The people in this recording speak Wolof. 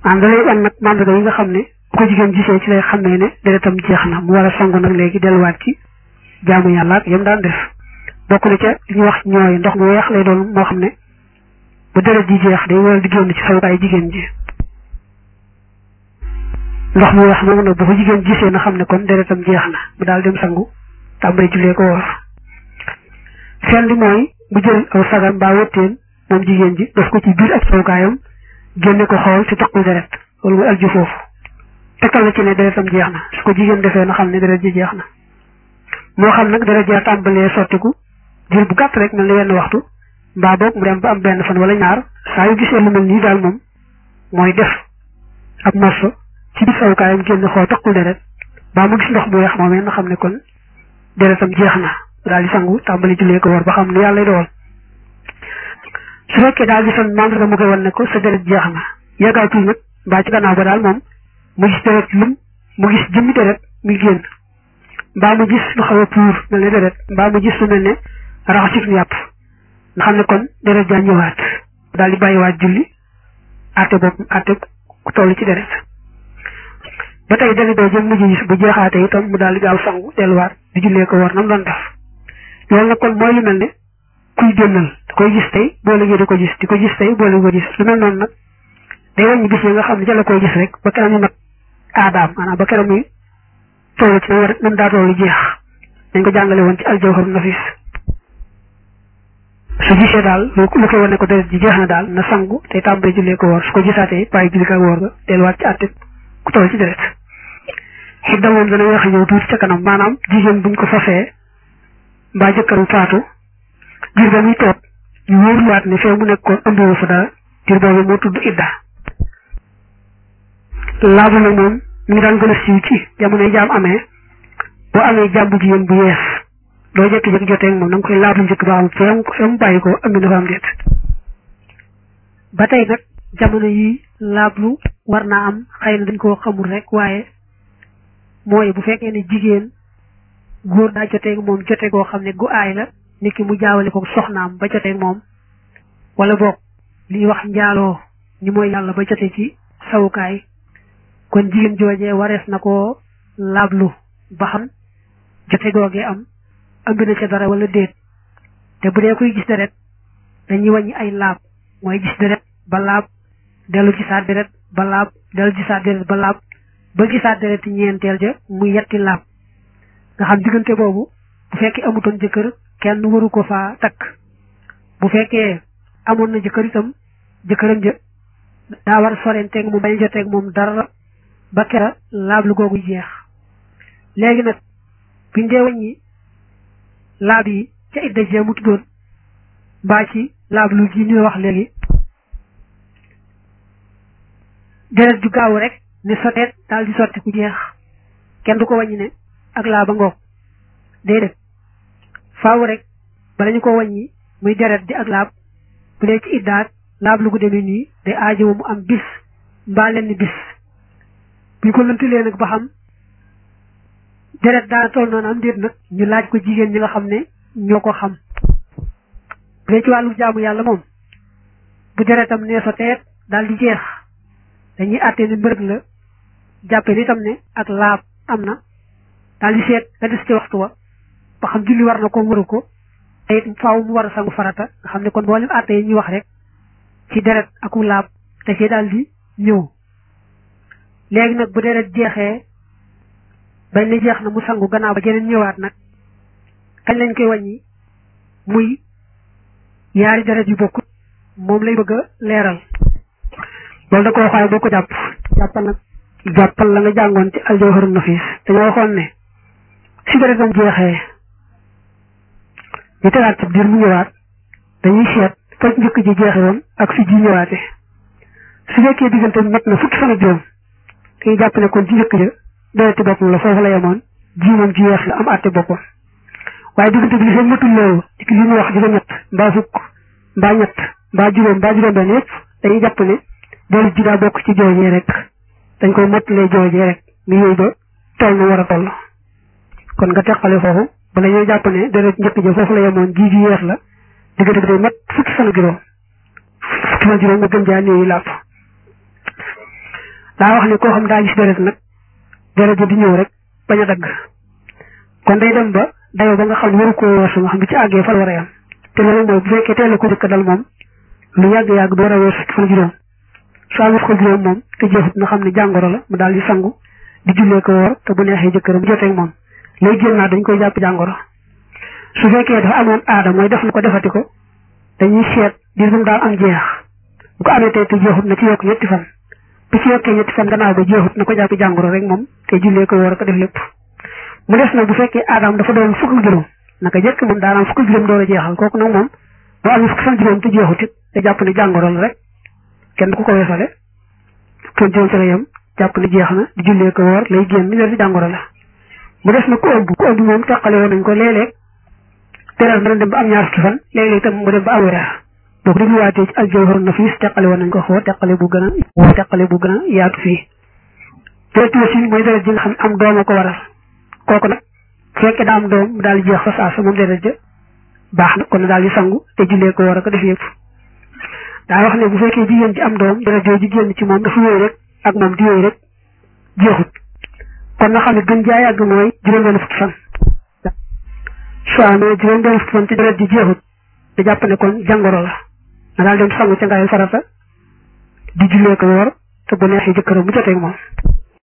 maanaam da lay wan nag mandarga yi nga xam ne bu ko jigéen gisee ci lay xamee ne deretam jeex na mu war a sangu nag léegi delluwaat ci jaamu yàlla ak yam daan def bokk na ca li ñuy wax ñooy ndox mu weex lay doon moo xam ne bu deret ji jeex day waral di génn ci sawukaay jigéen ji ndox mu weex moom nag bu ko jigéen gisee na xam ne kon deretam jeex na mu daal dem sangu tàmbali jullee ko woor seen li mooy mu jël aw sagar mbaa wëtteen moom jigéen ji def ko ci biir ak sawukaayam génne ko xool ci toqul deret loolu muy alju foofu tekkal na ci ne deretam jeex na su ko jigéen defee na xam ne deret ji jeex na moo xam nag deret ja tàmbalee sottiku jël bu gàtt rek mel ni wenn waxtu mbaa boog mu dem ba am benn fan wala ñaar saa yu gisee lu mel nii daal moom mooy def ab morso ci biir sawukaayam génn xool toqul deret mbaa mu gis ndox mu weex moomee na xam ne kon deretam jeex na daal di sangu tàmbali jullee ko war ba xam ne yàlla lay dogal su fekkee daal di son mandarga mu koy wan ne ko sa deret jeex na yàggaatul nag mbaa ci gannaaw ba daal moom mu gis deret lum mu gis jëmmi deret muy génn mbaa mu gis lu xaw a puur mel ne deret mbaa mu gis lu mel ne raxasit nu yàpp nga xam ne kon deret jaa ñëwaat daal di bàyyiwaat julli àtte bopp àtte ku toll ci deret ba tey deret doo jëm mujj gis bu jeexaate itam mu daal di gaaw sangu delluwaat di jullee ko war nam doon def loolu nag kon mooy lu mel ne kuy génnal da koy gis tey boo léegi di ko gis di ko gis tey boo léegi ko gis lu mel noonu nag day wàññi bis yi nga xam ne ca la koy gis rek ba keroog ñu mat aadaam maanaam ba keroog muy toll ci war nam daa toll jeex dañ ko jàngale woon ci aljawhar nafis su gisee daal lu lu koy wane ko deret ji jeex na daal na sangu te tàmbali jullee ko woor su ko gisaatee bàyyi julli ko woor ga delluwaat ci àtte ku toll ci deret xidda moom dana wax ñëw tuuti ca kanam maanaam jigéen buñ ko fasee mbaa jëkkëram faatu diir ba muy toog ñu wóorluwaat ne fee mu nekkoon ëmbiwu fa dara diir boobu moo tudd idda laabu nag moom mi ngi daan gën a siiw ci jamonoy jaam amee boo amee jaam bu jigéen bu yees doo jékki-jékki jotee ak moom da nga koy laablu njëkk ba xam fee mu fee mu bàyyi ko ëmbi na fa am déet ba tey nag jamono yi laablu war naa am xëy na dañ koo xamul rek waaye mooy bu fekkee ne jigéen góor daa jotee ak moom jotee goo xam ne gu aay la nit ki mu jaawale ko soxnaam ba jotee ak moom wala boog liy wax njaaloo ñi mooy yàlla ba jotee ci sawukaay kon jigéen joojee warees na ko laablu ba xam jote googee am ëmb na ca dara wala déet te bu dee kuy gis deret dañuy wàññi ay laab mooy gis deret ba laab dellu gisaat deret ba laab dellu gisaat deret ba laab ba gisaat deret ñeenteel ja muy yetti laab nga xam diggante boobu bu fekkee amutoon jëkkër kenn waru ko faa takk bu fekkee amoon na jëkkër itam jëkkëram ja daa war sorenteeg moom bañ joteeg moom dara ba kera laab lu googu jeex léegi nag biñ dee wàññi laab yi ca idda jee mu tuddoon mbaa ci laab lu ji ñu wax léegi deret ju gaaw rek ne soteet daal di sotti ku jeex kenn du ko wàññi ne ak laa ba ngoog déedéet faaw rek bala ñu ko wàññi muy deret di ak laab bu dee ci iddaat laab lu gu demee nii day aajowu mu am bis mbaa lenn bis bu ñu ko lëntalee nag ba xam deret daana toll noonu am déet nag ñu laaj ko jigéen ñi nga xam ne ñoo ko xam bu dee ci wàllu jaamu yàlla moom bu deretam nee sa teet daal di jeex dañuy àtte ni mbërëg la jàppe ni tam ne ak laab am na daal di seet la des ci waxtu wa ba xam julli war na ko waru ko te it faaw mu war a sangu farata nga xam ne kon mboolem àtte yi ñuy wax rek ci deret aku laab te ci daal di ñëw léegi nag bu deret jeexee bañ ne jeex na mu sangu gannaaw ba jeneen ñëwaat nag kañ lañ koy wàññi muy yaari deret yu bokk moom lay bëgg a leeral loolu da ko waxaay boo ko jàpp jàppal nag jàppal la nga jàngoon ci aljawharu nafis dañoo waxoon ne si deretam jeexee ñu tegaat ci biir mu ñëwaat dañuy seet faj njëkk ji jeexe woon ak fi ji ñëwaate su fekkee diggante bi mat na fukki fan ak juróom dañuy jàpp ne kon ci njëkk ja dereti boppam la foofu la yemoon ji moom ji yeex la am àtte boppam waaye diggante bi li fekk matul loolu ci li ñu wax juróom ñett mbaa fukk mbaa ñett mbaa juróom mbaa juróom benn yëpp dañuy jàpp ne deret ji daa bokk ci joojee rek dañ koy mottalee joojee rek mu yooyu ba toll na war a toll kon nga teqale foofu bala ñoo jàpp ne deret njëkk ja foofu la yemoon ji ji yeex la diggante bi day mat fukki fan ak juróom fukki fan juróom nga gën jaa néewi làpp daa wax ne koo xam daa gis deret nag deret ji di ñëw rek bañ a dagg kon day dem ba dayoo ba nga xam ne waru koo weesu nga xam ne ci àggee fan war a yam te loolu mooy bu fekkee teel a ko jëkk dal moom lu yàgg-yàgg du war a weesu fan juróom su amee ko juróom moom te jeexut na xam ne jàngoro la mu daal di sangu di jullee ko woor te bu neexee jëkkëram joteeg moom lay génnaat dañ koy jàpp jàngoro su fekkee dafa amoon aada mooy def na ko defati ko dañuy seet diir bu mu daal am jeex bu ko amee tey te jeexut na ci yokk ñetti fan bu ci yokkee ñetti fan gannaaw ba jeexut na ko jàpp jàngoro rek moom te jullee ko woor ko def lépp mu des nag bu fekkee aadaam dafa doon fukk ak juróom naka jëkk moom daanaam fukk ak juróom door a jeexal kooku nag moom boo amee fukk fan juróom te jeexut it te jàpp ne jàngoro la rek kenn du ko ko weesale kon juróom ci la yem jàpp ne jeex na di jullee ko woor lay génn ñu ci jàngoro la mu des nag ku ëmb ku ëmb moom teqale woon nañ ko léeg-léeg teral dana dem ba am ñaar fukki fan léeg-léeg itam mu dem ba am weer boo ko dégluwaatee ci aljawhar nafis teqale woon nañ ko xoo teqale bu gën a teqale bu gën a yaatu fii deret wasin mooy deret ji nga xam am doom a ko waral kooku nag fekkee daa am doom mu daal di jeex fa saa sa moom deret ja baax na kon na daal di sangu te jullee ko war a ko def yëpp daa wax ne bu fekkee jigéen ji am doom deret jooju génn ci moom dafa wéy rek ak moom di wéy rek jeexut kon nga xam ne gën jaa yàgg mooy juróom-benn fukki fan soo amee juróom-benn fukki fan ci deret ji jeexut da jàpp ne kon jàngoro la na daal dem sangu ca ngaayu farata di jullee ko woor te bu neexee jëkkëram mu joteeg moom